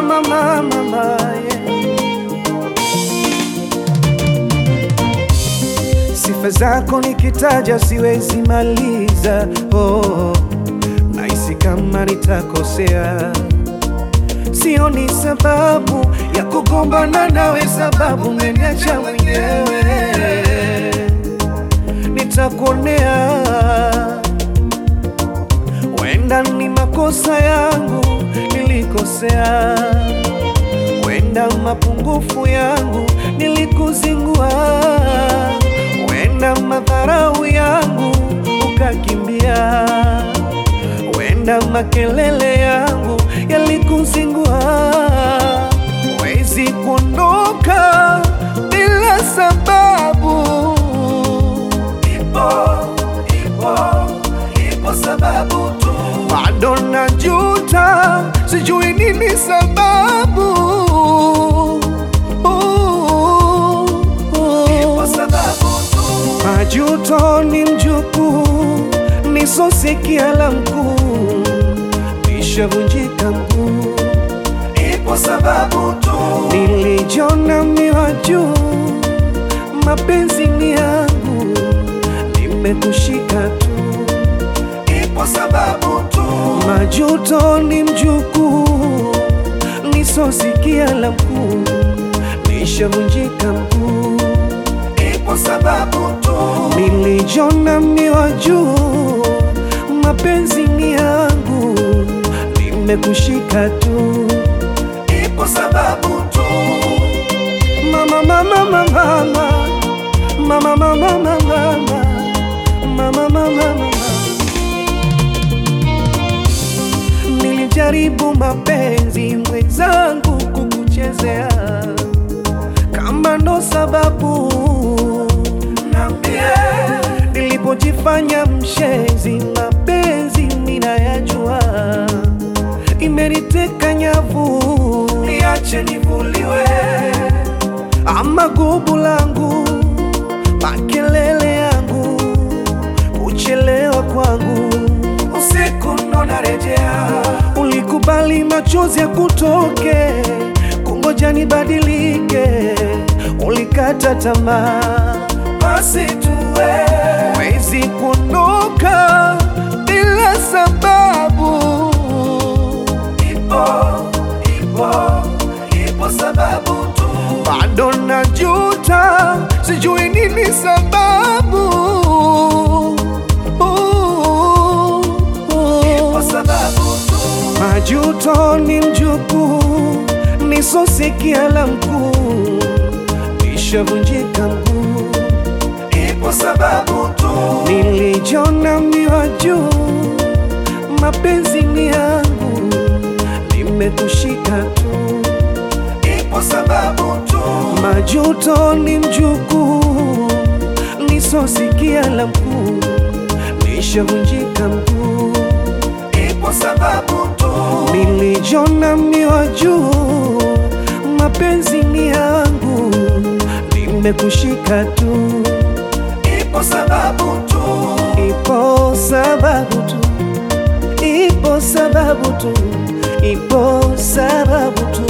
mama, mama, mama, yeah. Sifa zako nikitaja siwezi maliza, oh, nahisi kama nitakosea. Sioni sababu ya kugombana nawe, sababu umeniacha mwenyewe. Nitakuonea, wenda ni makosa yangu, nilikosea, wenda mapungufu yangu, nilikuzingua, wenda madharau yangu, ukakimbia, wenda makelele yangu yalikuzingua. Wezi kuondoka bila sababu, ipo ipo ipo sababu tu, bado najuta, sijui nini sababu. Ipo sababu tu, majuto ni mjukuu, nisosikia la mkuu, nishavunjika mguu. Ipo sababu tu, nilijona miwa juu, mapenzi ni yangu, nimekushika tu. Ipo sababu tu, majuto ni mjukuu, nisosikia la mkuu, nishavunjika mguu. Ipo sababu tu, nilijona miwa juu, mapenzi ni yangu, nimekushika tu. Ipo sababu tu, mama, mama, mama, mama, mama, mama, mama, mama, mama, mama, mama. Nilijaribu mapenzi mwenzangu kukuchezea, kama ndo sababu nambie, nilipojifanya mshenzi, mapenzi ninayajua, imeniteka nyavu, niache nivuliwe, ama gubu langu, makelele yangu, kuchelewa kwangu, usiku ndo narejea, ulikubali machozi ya kutoke, kungoja nibadilike, ulikata tamaa, basi tuwe wezi kuondoka bila sababu. Ipo, ipo, ipo sababu tu, bado najuta, sijui nini sababu. Ipo sababu tu, majuto ni mjukuu, nisosikia la mkuu, nishavunjika mguu. Ipo sababu tu, nilijona miwa juu, mapenzi ni yangu, nimekushika tu. Ipo sababu tu, majuto ni mjukuu, nisosikia la mkuu, nishavunjika mguu. Ipo sababu tu, nilijona miwa juu, mapenzi ni yangu, nimekushika tu. Ipo sababu tu, ipo sababu tu, ipo sababu tu, ipo sababu tu,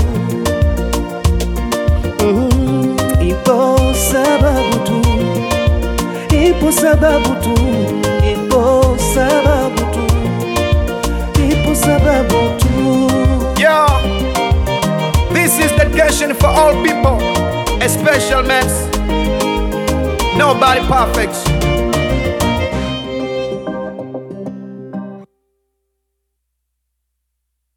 mm, ipo sababu tu, ipo sababu tu, ipo sababu tu, ipo sababu tu. Yo, this is dedication for all people, a special mess. Nobody perfect.